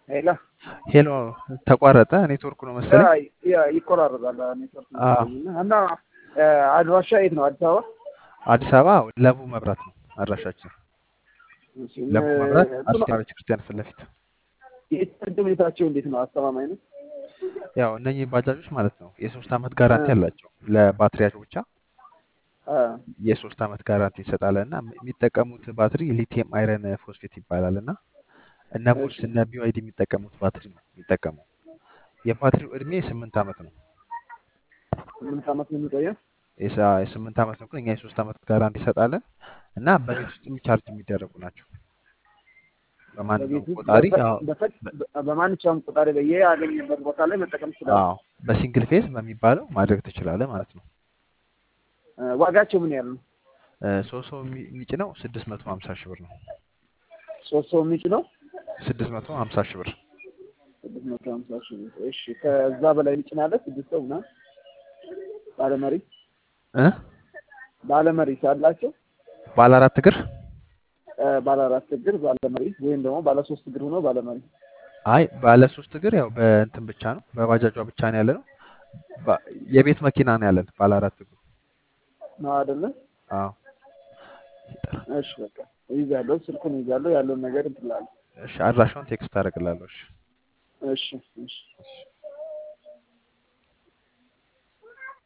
ሄላ ሄሎ ተቋረጠ። ኔትወርኩ ነው መሰለኝ። ያ ያ ይቆራረጣል ኔትወርክ አዎ። መሰለኝ እና እና እ፣ አድራሻ የት ነው? አዲስ አበባ። አዲስ አበባ ለቡ መብራት ነው አድራሻችን። እሺ፣ ለቡ መብራት እ፣ አርሴማ ቤተክርስቲያን ፊት ለፊት። የቻርጅ ሁኔታቸው እንዴት ነው? አስተማማኝ ነው? ያው እነኚህ ባጃጆች ማለት ነው የሶስት ዓመት ጋራንቲ እ፣ አላቸው። ለባትሪያቸው ብቻ አ፣ የሶስት ዓመት ጋራንቲ እንሰጣለን እና የሚጠቀሙት ባትሪ ሊቲየም አይረን ፎስፌት ይባላል እና እነ ቦስ እሺ እነ ቢዋይዲ የሚጠቀሙት ባትሪ ነው የሚጠቀመው። የባትሪው እድሜ ስምንት ዓመት ነው። ስምንት ዓመት ነው የሚቆየው። የሳ- የስምንት ዓመት ነው፣ ግን እኛ የሶስት ዓመት ጋራንቲ እንሰጣለን እና በቤት ውስጥ ቻርጅ የሚደረጉ ናቸው። በማንኛውም በቤት ውስጥ ቆጣሪ በፈ- አዎ፣ በፈ- በ- በ- በማንኛውም ቆጣሪ በየ ያገኘበት ቦታ ላይ መጠቀም ይችላል። አዎ በሲንግል ፌዝ በሚባለው ማድረግ ትችላለህ ማለት ነው። እ፣ ዋጋቸው ምን ያህል ነው? እ፣ ሶስት ሰው የሚ- የሚጭነው ስድስት መቶ ሀምሳ ሺህ ብር ነው። ሶስት ሰው የሚችለው ስድስት መቶ ሀምሳ ሺህ ብር ስድስት መቶ ሀምሳ ሺህ ብር። እሺ ከዛ በላይ የሚጭናለ ስድስት ሰው ምናምን ባለመሪ እ ባለመሪ ሳላቸው ባለ አራት እግር እ፣ ባለ አራት እግር ባለመሪ ወይም ደግሞ ባለ ሶስት እግር ሆኖ ባለመሪ አይ ባለ ሶስት እግር ያው በእንትን ብቻ ነው በባጃጇ ብቻ ነው ያለ ነው። ባ- የቤት መኪና ነው ያለን ባለ አራት እግሩ። ነው አይደለ? አዎ ይጠራል። እሺ በቃ ይዛለሁ፣ ስልኩን ይዛለሁ፣ ያለውን ነገር እንትን እላለሁ። እሺ አድራሻውን ቴክስት አደርግላለሁ። እሺ እሺ እሺ እሺ